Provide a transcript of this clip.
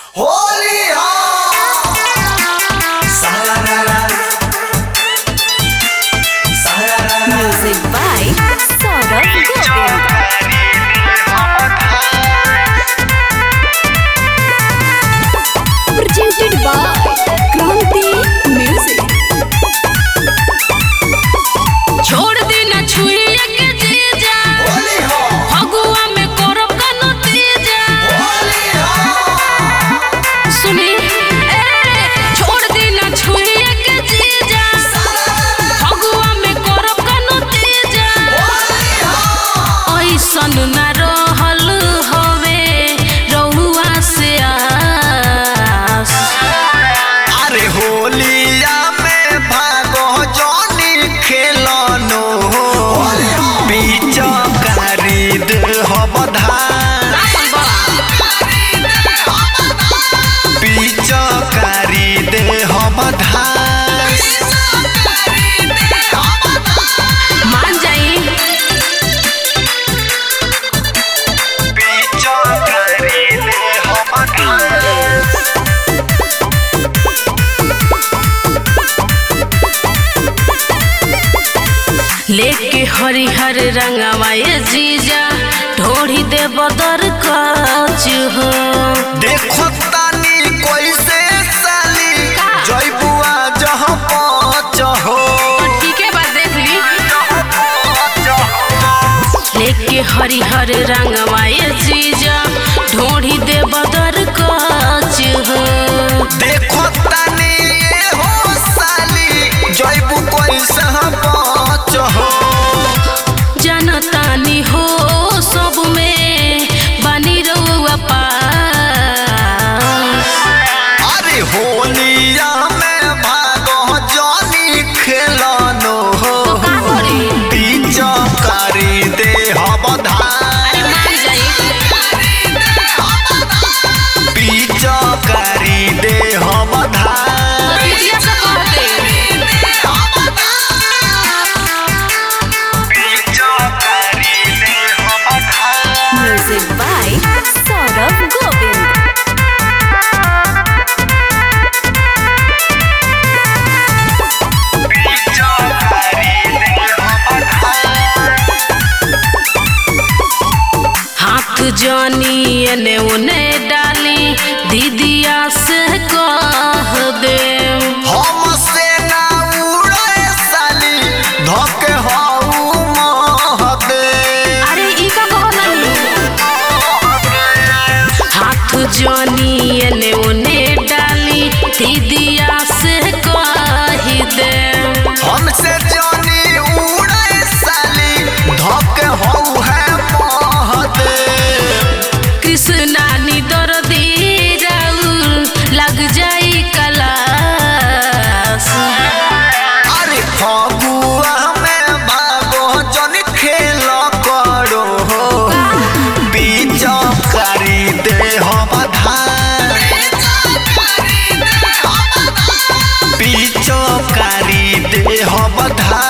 Holi Music by Saurabh Govind. Presented by Kranti Music. छोड़ दी ना छुइया के जीजा होली हो फगुआ में करब कनो तीजा होली हो सुनी ए छोड़ दी ना छुइया के जीजा फगुआ में करब कनो तीजा ऐसन ना रहल हवे रहुआ से आस अरे होलिया में भागो जॉनी खेलनो बीच खरीद हम धान बीच खरीद हम धान मान जाई बीच खरीद हम धान लेके हरिहर रंगवा ये जीजा ढोढ़ी दे बदर काच हो देखो तानी कैसे साली जय बुआ जहाँ पहुँच हो ठीक है बात देख ली लेके हरिहर रंगवा ये जीजा ढोढ़ी दे बदर काच हो देखो तानी ये हो साली जय बु कैसे पहुँच हो जनतानी हो सब में बनी रहुआ पास अरे होलिया में भागो जॉनी खेलनो हो का करी? बीच करी दे हम धान मान जाई बीच करी दे हम धान दीदिया से कह दे बीच करी दे हम धान Music by Saurabh Govind. हाथ जानी एने उने डाली दीदिया से कह दे हमसे ना उड़े साली धोके हाउ महदे अरे ई का कहला हाथ जानी एने उने डाली दीदिया से कह दे हमसे जानी उड़े साली धोके हाउ है महदे कृष्णा नी दर्दी राउर लग जाई कलास अरे फगुआ में भागो जन खेल करो बीच करी दे हम धान बीच करी दे हम धान